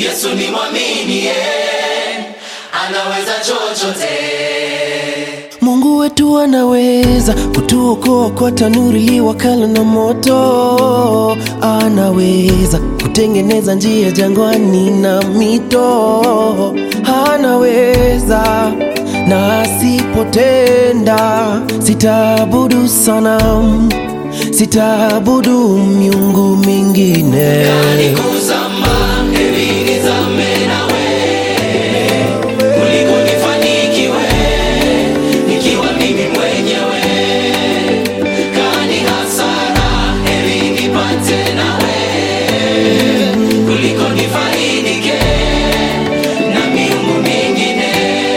Yesu ni mwaminie, anaweza chochote. Mungu wetu anaweza kutuokoa kwa tanuri liwakala na moto, anaweza kutengeneza njia jangwani na mito, anaweza na asipotenda, sitaabudu sanamu, sitaabudu miungu mingine. Kuzama, heri nizame nawe, kuliko nifanikiwe nikiwa mimi mwenyewe. Kani hasara, heri nipate nawe, kuliko nifaidike na miungu mingine.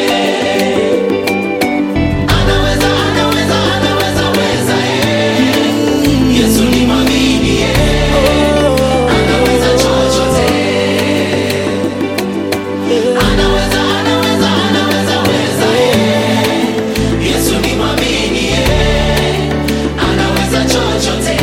Anaweza, anaweza, anaweza, weza, eh. Yesu ni mwamini, eh. Anaweza chochote. Anaweza, anaweza, anaweza, weza, eh. Yesu ni mwamini, eh. Anaweza chochote.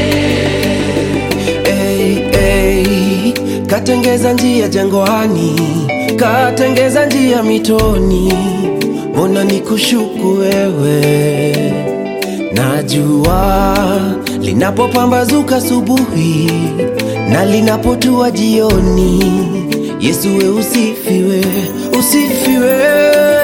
Hey, hey, katengeza njia jangwani, katengeza njia mitoni, mbona nikushuku wewe? Najua linapopambazuka asubuhi na linapotua jioni, Yesu we usifiwe, usifiwe.